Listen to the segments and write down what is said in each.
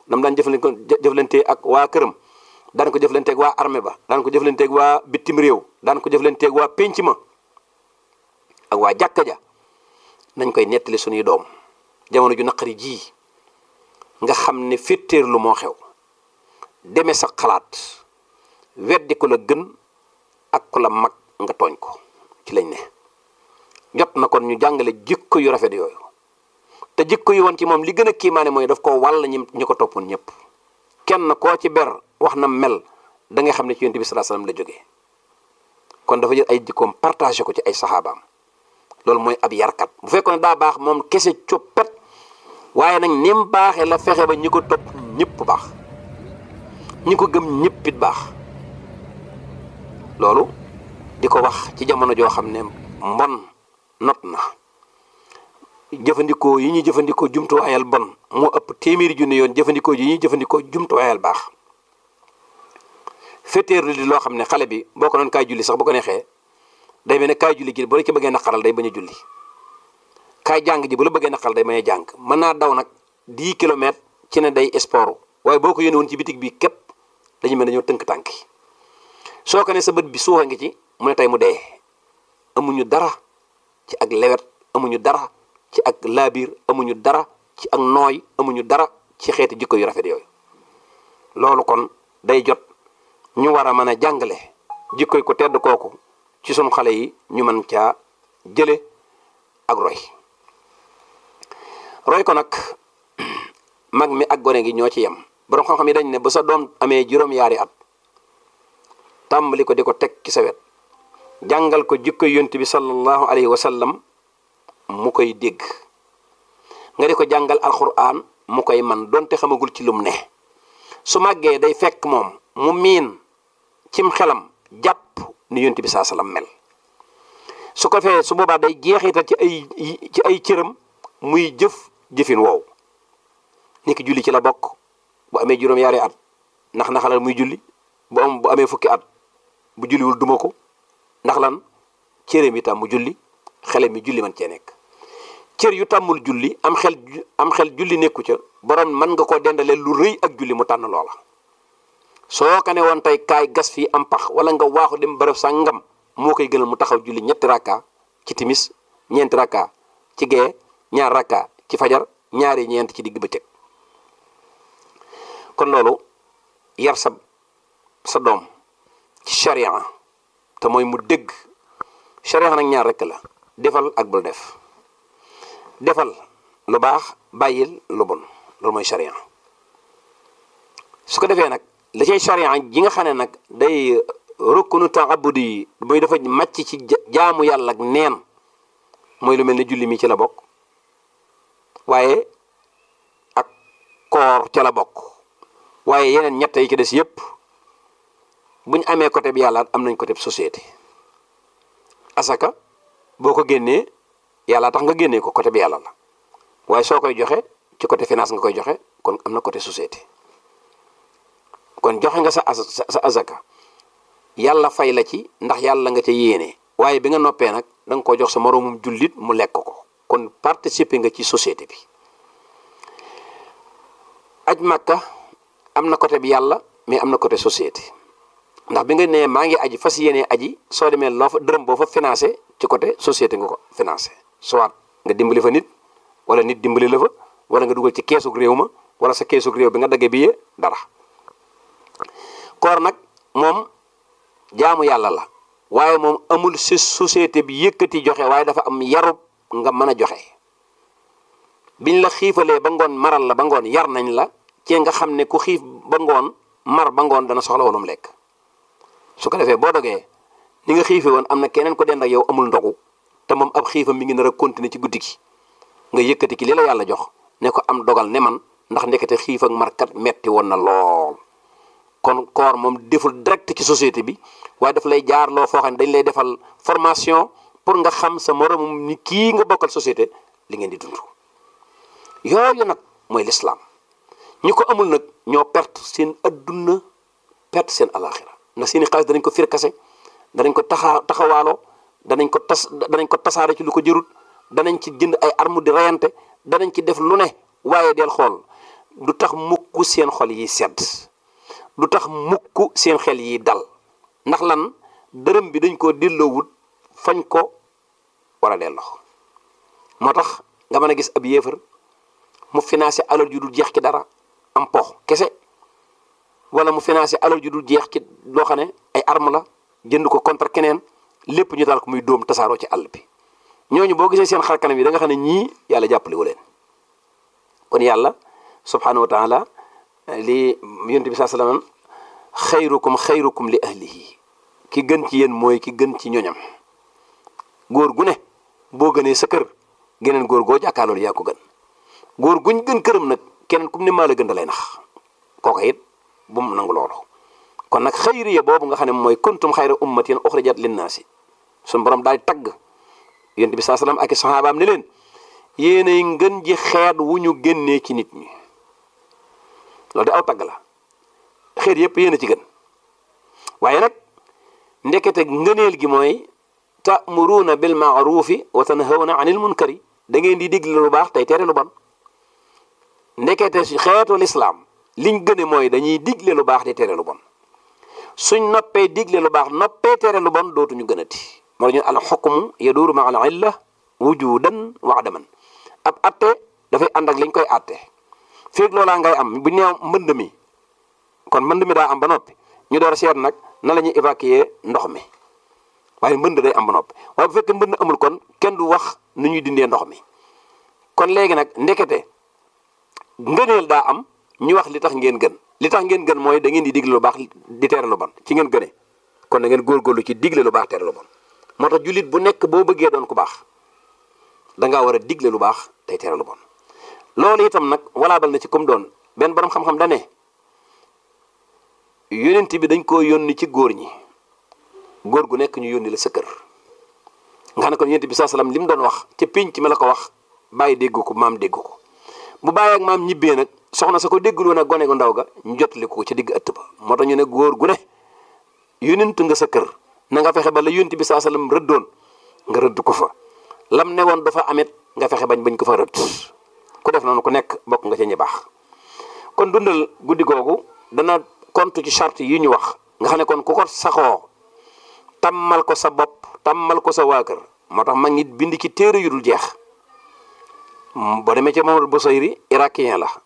nam daan jëfandikoo jëflante ak waa këram daan ko jëflanteeg waa armée ba daan ko jëflanteeg waa bitim réew daan ko jëflanteeg waa pénc ma ak waa jàkka ja nañ koy nettali suñuy doom jamono ju naqari ji nga xam ne féttéerlu moo xew deme sa xalaat weddi ko la gën ak ko la mag nga tooñ ko ci lañ ne jot na kon ñu jàngale jikko yu rafet yooyu te jikko yu woon ci moom li gën a kiimaane mooy daf ko wàll ñi ñi ko toppoon ñëpp kenn koo ci ber wax na mel da nga xam ne ci yonent bi sallallahu alayhi wasallam la jógee kon dafa jël ay jikkoom partagé ko ci ay saxaabaam loolu mooy ab yarkat bu fekkoon ne daa baax moom kese coppet waaye nag ni mu baaxee la fexe ba ñi ko topp ñëpp baax ñi ko gëm ñëpp it baax loolu di ko wax ci jamono joo xam ne mbon not na jëfandikoo yi ñuy jëfandikoo jumtuwaayal bon moo ëpp téeméeri junne yoon jëfandikoo yi ñuy jëfandikoo jumtuwaayal baax féeteerlu di loo xam ne xale bi boo ko doon kaay julli sax bu ko neexee day mel ne kaay julli gi bu la ci bëggee naqaral day bañ a julli kaay jàng ji bu la bëggee naqaral day bañ a jàng mën naa daw nag 10 kilomètres ci ne day sport waaye boo ko yónnee woon ci bitig bi képp dañu mel ne dañoo tënk tànk yi soo ko ne sa bët bi suuxa ngi ci mu ne tey mu dee amuñu dara ci ak lewet amuñu dara ci ak laabiir amuñu dara ci ak nooy amuñu dara ci xeeti jikko yu rafet yooyu loolu kon day jot ñu war a mën a jàngale jikkoy ko tedd kooku ci sunu xale yi ñu mën caa jële ak roy roy ko nag mag mi ak gone gi ñoo ci yem borom xam-xam yi dañ ne ba sa doom amee juróom-yaari at tàmbali ko di ko teg ci sa wet jàngal ko jikkoy yonent bi sallallahu alayhi wa sallam mu koy dégg nga di ko jàngal alquran mu koy man donte xamagul ci lum ne su màggee day fekk moom mu miin cim xelam jàpp ni yonent bi saa sallam mel su ko fee su boobaa day jeexital ci ay ci ay cëram muy jëf jëfin woow ni ki julli ci la bokk bu amee juróom-yaari at ndax naxalal muy julli bu am bu amee fukki at bu julliwul duma ko ndax lan cëram yi tam mu julli xele mi julli man cee nekk cër yu tàmmul julli am xel am xel julli nekku ca borom mën nga koo dendale lu rëy ak julli mu tànn loola soo ko ne woon tey kaay gas fii am pax wala nga waaxu dem bërëb sa ngam moo koy gënal mu taxaw julli ñetti rakka ci timis ñeenti rakka ci gee ñaar rakka ci fajar ñaari ñeent ci digg bëccëg kon loolu yar sa sa doom ci charia te mooy mu dégg charia nag ñaar rekk la defal ak bul def defal lu baax bàyyil lu bon loolu mooy charia su ko defee nag la cay charia ji nga xam ne nag day rukkunu taabudi yi mooy dafa màcc ci jaamu yàlla ak neen mooy lu mel ne julli mi ci la bokk waaye ak koor ca la bokk waaye yeneen ñett yi ci des yépp bu ñu amee côté bi yàlla am nañ côté bi société asaka boo ko génnee yàlla tax nga génnee ko côté bi yàlla la waaye soo koy joxe ci côté finance nga koy joxe kon am na côté société kon joxe nga sa sa asaka yàlla fay la ci ndax yàlla nga ca yéene waaye bi nga noppee nag da nga ko jox sa moroomum jullit mu lekk ko kon participer nga ci société bi aj makka am na côté bi yàlla mais am na côté société ndax bi nga nee maa ngi aji fas yéene aji soo demee loo fa dërëm boo fa financé ci côté société nga ko financé soit nga dimbali fa nit wala nit dimbali la fa wala nga dugal ci keesug réew ma wala sa keesug réew bi nga daggee bi dara koor nag moom jaamu yàlla la waaye moom amul si société bi yëkkati joxe waaye dafa am yarub nga mën a joxe biñ la xiifalee ba ngoon maral la ba ngoon yar nañ la ci nga xam ne ku xiif ba ngoon mar ba ngoon dana soxla woonum lekk su ko defee boo dogee ni nga xiife woon am na keneen ko dend ak yow amul ndogu te moom ab xiifam mi ngi nar a continuer ci guddi gi nga yëkkati ki li la yàlla jox ne ko am dogal ne man ndax ndekete xiif ak markat metti woon na lool kon koor moom deful direct ci société bi waaye daf lay jaar loo foo xam ne dañ lay defal formation pour nga xam sa moromum ni kii nga bokkal société li ngeen di dund yooyu nag mooy lislaam ñi ko amul nag ñoo perte seen adduna perte seen alaxira ndax seeni xaalis danañ ko firkase danañ ko taxa taxawaaloo danañ ko tas danañ ko tasaare ci lu ko jërut danañ ci jënd ay arme di reyante danañ ci def lu ne waaye del xool du tax mukk seen xol yi sedd du tax mukk seen xel yi dal ndax lan dërëm bi dañ koo delloowut fañ ko war a delloo moo tax nga mën a gis ab yéefar mu financé alal ju dul jeex ci dara am pox kese wala mu financé alal ju dul jeex ci loo xam ne ay arme la jënd ko contre keneen lépp ñu daal ko muy dóom tasaaroo ci àll bi ñooñu boo gisee seen xar kanam yi da nga xam ne ñii yàlla jàppale wu leen kon yàlla subhanahu wa taala li yonent bi saa sallam xayrukum xayrukum li ahlihi ki gën ci yéen mooy ki gën ci ñoñam góor gu ne boo gënee sa kër geneen góor goo jàkkaarloolu yaa ko gën góor guñ gën këram nag keneen kum ne maa la gën da lay nax kooka it bu mu nangu loolu kon nag xayriya boobu nga xam ne mooy kuntum xayra ummatin uxrijat linnaasi suñu borom daal tagg yonent bi saa sallam ak i saxaabaam ne leen yéenay ngën ji xeet wu ñu génnee ci nit ñi loolu de aw tagg la xeet yépp yéen a ci gën waaye nag ndekete ngëneel gi mooy ta'muruuna bil ma'ruufi wa tanhawna anil munkari da ngeen di digle lu baax tey tere lu bon ndekete si xeetu lislaam liñ gëne mooy dañuy digle lu baax di tere lu bon suñ noppee digle lu baax noppee tere lu bon dootuñu gënati moo ñu al xukmu yaduuru ma al illa wujudan wa adaman ab atte dafay ànd ak liñ koy atte feeg loolaa ngay am bu neew mbënd mi kon mbënd mi daa am ba noppi ñu door a seet nag na la ñuy évacuer ndox mi waaye mbënd day am ba noppi waaye bu fekkee mbënd amul kon kenn du wax nu ñuy dindee ndox mi kon léegi nag ndekete ngëneel daa am ñu wax li tax ngeen gën li tax ngeen gën mooy da ngeen di digle lu baax di tere lu bon ci ngeen gëne kon da ngeen góorgóorlu ci digle lu baax tere lu bon moo tax jullit bu nekk boo bëggee doon ku baax dangaa war a digle lu baax tey tere lu bon loolu itam nag walaabal na ci comme doon benn borom xam-xam da ne yónent bi dañ koo yónni ci góor ñi góor gu nekk ñu yónni la sa kër nga xam ne kon yónent bi saa salaam li mu doon wax ca pénc mi la ko wax bàyyi dégg ko maam dégg ko bu bàyyi ak maam ñibbee nag soxna sa ko déggul woon ak gone gu ndaw ga ñu jotali ko ca digg ëtt ba moo tax ñu ne góor gu ne yónent nga sa kër na nga fexe ba la yónent bi saa salaam rëddoon nga rëdd ko fa lam ne woon dafa amit nga fexe bañ bañ ko fa rëdd ku def noonu ku nekk bokk nga ca ñi baax kon dundal guddi googu dana kontu ci charte yi ñu wax nga xam ne kon ku ko saxoo tàmmal ko sa bopp tàmmal ko sa waa kër moo tax mag nit bind ci téere yu dul jeex boo demee ca Mamadou Bousayri irakien la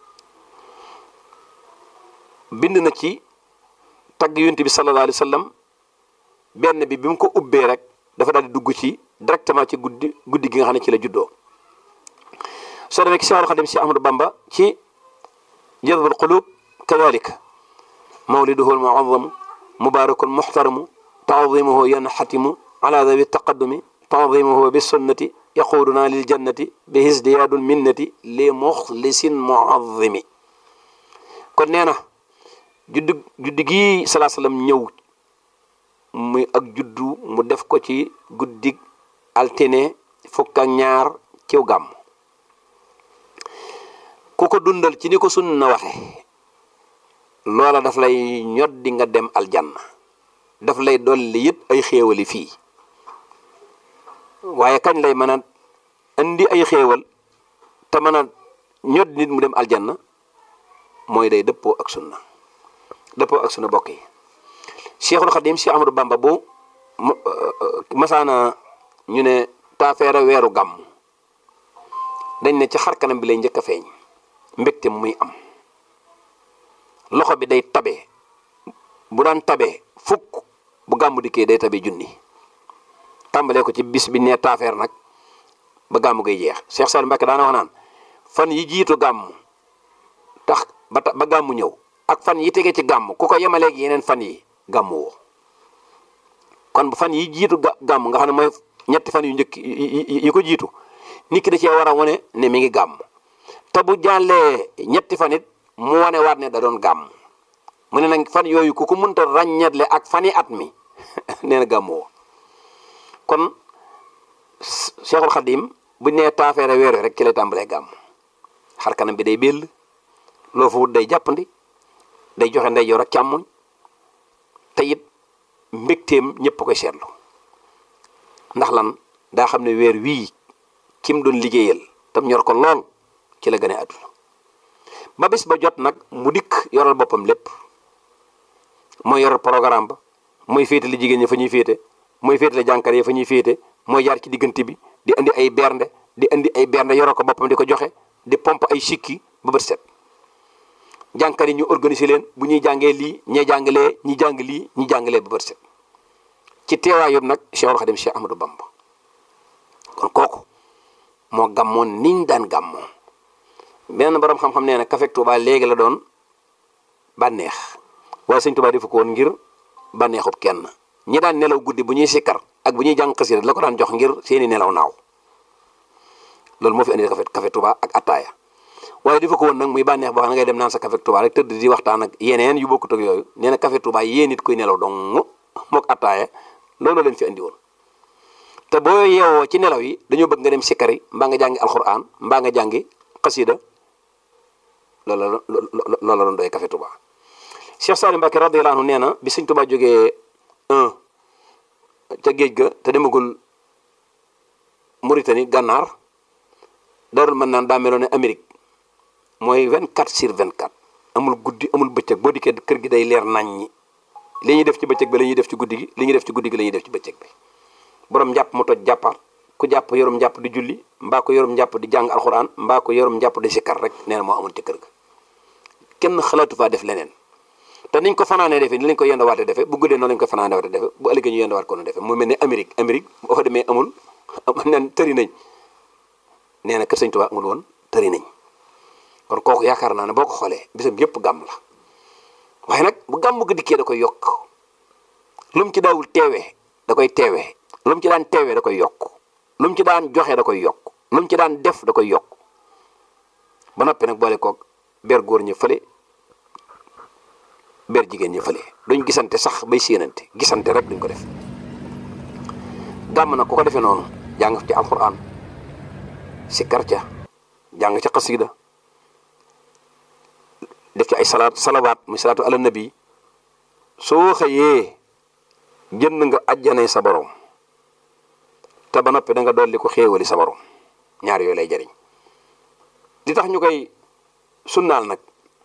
bind na ci tagg yonent bi sallallahu alayhi wa sallam benn bi bi mu ko ubbee rek dafa daal di dugg ci directement ci guddi guddi gi nga xam ne ci la juddoo soo demee ci Seexul Xadim si Ahmadu Bamba ci jazbul qulub kadalika mawliduhu almuazzamu mubarakun muxtaramu taadimuhu yanxatimu ala dawi taqaddumi taadimuhu bisunnati yaquuduna lil jannati bi hisdiyaadul minnati li muxlisin muazzimi kon nee na juddu juddu gii salaa sallam ñëw muy ak juddu mu def ko ci guddig altine fukk ak ñaar ciw gàmm ku ko dundal ci ni ko sunna waxe loola daf lay ñoddi nga dem aljanna daf lay dolli it ay xéewali fii waaye kañ lay mën a indi ay xéewal te mën a ñod nit mu dem aljanna mooy day dëppoo ak sunna dëppoo ak sunna bokk yi cheikhul xadim si amadou bamba bu masaana ñu ne taafeera weeru gàmm dañ ne ci xarkanam bi lay njëkk a feeñ mbégte muy am loxo bi day tabe bu daan tabe fukk bu gàmmu dikkee day tabe junni tàmbalee ko ci bis bi nee taafeer nag ba gàmmu gay jeex Cheikh Saliou Mbacké daana wax naan fan yi jiitu gàmm tax ba ba gàmmu ñëw ak fan yi tege ci gàmm ku ko yemaleeg yeneen fan yi gàmmu woo kon fan yi jiitu gàmm nga xam ne mooy ñetti fan yu njëkk yi ko jiitu nit ki da cee war a wane ne mi ngi gàmm te bu jàllee ñetti fan it mu wane waat ne da doon gàmm mu ne nag fan yooyu ku ko mënta ràññeetle ak fani at mi nee na gàmm woo kon Cheikhul Khadim buñ nee taafeere weer rek ci lay tàmbalee gàmm xar kanam bi day béll loo fa wut day jàppandi day joxe ndeyjoor ak càmmoñ te it mbégteem ñëpp koy seetlu ndax lan daa xam ne weer wii kim doon liggéeyal tam ñor ko lool ci la gën a àdduna ba bis ba jot nag mu dikk yoral boppam lépp mooy yoral programme ba mooy féetale jigéen ñi fa ñuy féete mooy féetale jànkar yi fa ñuy féete mooy jaar ci diggante bi di indi ay bernde di indi ay bernde yoral ko boppam di ko joxe di pompe ay sikki ba bët set jànkar yi ñu organiser leen bu ñuy jàngee lii ñee jàngalee ñi jàng lii ñi jàngalee ba bët set ci teewaay yëpp nag Cheikhul Khadim Cheikh Ahmadou Bamba kon kooku moo gàmmoon niñ daan gàmmoo benn borom xam-xam nee na Café Touba léegi la doon bànneex waaye sëñ Touba defu ko woon ngir bànneexub kenn ñi daan nelaw guddi bu ñuy sikkar ak bu ñuy jàng xasida la ko daan jox ngir seeni nelaw naaw loolu moo fi indi Café Café Touba ak attaaya waaye defu ko woon nag muy bànneex boo xam ne ngay dem naan sa Café Touba rek tëdd di waxtaan ak yeneen yu bokkut ak yooyu nee na Café Touba yéen nit kuy nelaw dong mook attaaya loolu leen fi andi woon te boo yeewoo ci nelaw yi dañoo bëgg nga dem sikkari mbaa nga jàngi alxuraan mbaa nga jàngi xasida loolu la loolu la doon doy Café Touba Cheikh Salim Mbacké radiyallahu anhu nee na bi Sëñ Touba jógee un ca géej ga te demagul Mauritanie gànnaar darul mën naan daa meloon ne Amérique mooy 24 sur 24 amul guddi amul bëccëg boo dikkee kër gi day leer nañ ñi li ñuy def ci bëccëg bi la ñuy def ci guddi gi li ñuy def ci guddi gi la ñuy def ci bëccëg bi borom njàpp mu toj jàppaar ku jàpp yorum njàpp di julli mbaa ko yorum njàpp di jàng alxuraan mbaa ko yorum njàpp di sikkar rek nee na moo amoon ci kër ga kenn xalaatu faa def leneen te niñ ko fanaanee defee ni lañ ko yendawaate defee bu guddee noonu lañ ko fanaanee waate defee bu ëllëgee ñu yendawaat ko noonu defee mu mel ne Amérique Amérique boo fa demee amul nen tëri nañ nee na kër Sëñ Tuubaa amul woon tëri nañ kon kooku yaakaar naa ne boo ko xoolee bisam yëpp gàmm la waaye nag bu gàmm gi dikkee da koy yokk lu mu ci daawul teewee da koy teewee lu mu ci daan teewee da koy yokk lu mu ci daan joxe da koy yokk lu mu ci daan def da koy yokk ba noppi nag boole koog ber góor ñi fële ber jigéen ñi fële duñ gisante sax bay séenante gisante rek duñ ko def gàmm nag ku ko defee noonu jàng ci alxuraan sikkar ca jàng ca xasida def ci ay salaat salawaat muy salaatu ala nabi soo xëyee jënd nga ajjanay sa borom te ba noppi da nga dolli ko xéewali sa borom ñaar yooyu lay jariñ di tax ñu koy sunnaal nag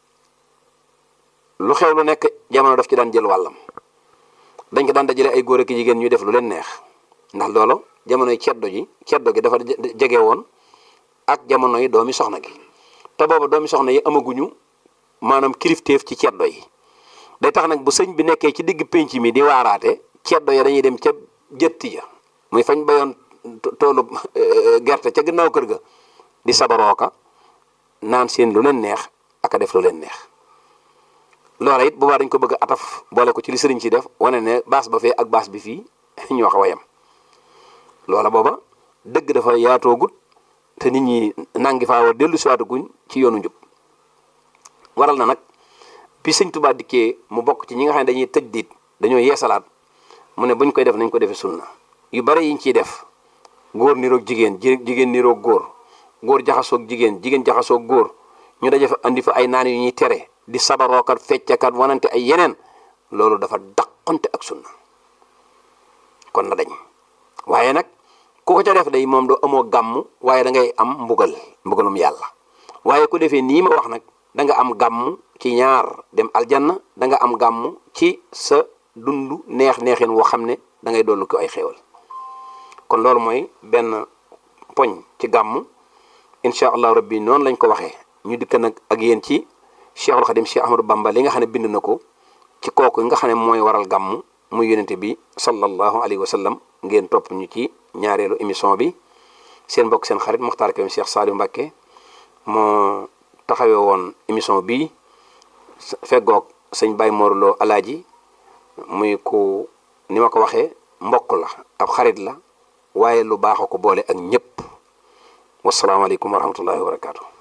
lu xew lu nekk jamono daf ci daan jël wàllam dañ ko daan dajale ay góor ak jigéen ñuy def lu leen neex ndax loolu jamonoy ceddo ji ceddo gi dafa jege woon ak jamono yi doomi soxna gi te booba doomi soxna yi amaguñu maanaam kilifteef ci ceddo yi day tax nag bu sëñ bi nekkee ci digg pénc mi di waaraate ceddo ya dañuy dem ca jëtti ja muy fañ bayoon toolu gerte ca gannaaw kër ga di sabarooka naan seen lu leen neex aka def lu leen neex loola it boobaa dañ ko bëgg a ataf boole ko ci li sëriñ ci def wane ne baas ba fee ak baas bi fii ñu wax wayam loola booba dëgg dafa yaatoogut te nit ñi nangi faa war dellu siwaatuguñ ci yoonu njub waral na nag bi sëñ Tuubaa dikkee mu bokk ci ñi nga xam ne dañuy tëj diit dañoo yeesalaat mu ne buñ koy def nañ ko defee sunna yu bari yiñ ciy def góor niroog jigéen jigéen niroog góor góor jaxasoog jigéen jigéen jaxasoog góor ñu daje fa andi fa ay naan yu ñuy tere di sabarookat feccakat wanante ay yeneen loolu dafa daqonte ak sunna kon na dañ waaye nag ku ko ca def day moom doo amoo gàmm waaye da ngay am mbugal mbugalum yàlla waaye ku defee nii ma wax nag da nga am gàmm ci ñaar dem aljanna da nga am gàmm ci sa dund neex neexin woo xam ne da ngay dollu ko ay xéewal kon loolu mooy benn poñ ci gàmm incha allah rabbi noonu lañ ko waxee ñu dikk nag ak yéen ci cheikhul xadim cheikh ahmadou bamba li nga xam ne bind na ko ci kooku nga xam ne mooy waral gàmm muy yonente bi sallallahu alayhi wa sallam ngeen topp ñu ci ñaareelu émission bi seen mbokk seen xarit Mokhtar Kébé Cheikh Saliou Mbacké moo taxawee woon émission bi feggoog sëñ Baye Morlo alaaji muy ku ni ma ko waxee mbokk la ab xarit la waaye lu baax a ko boole ak ñëpp wasalaamaaleykum wa rahmatullahi wa barakaatu.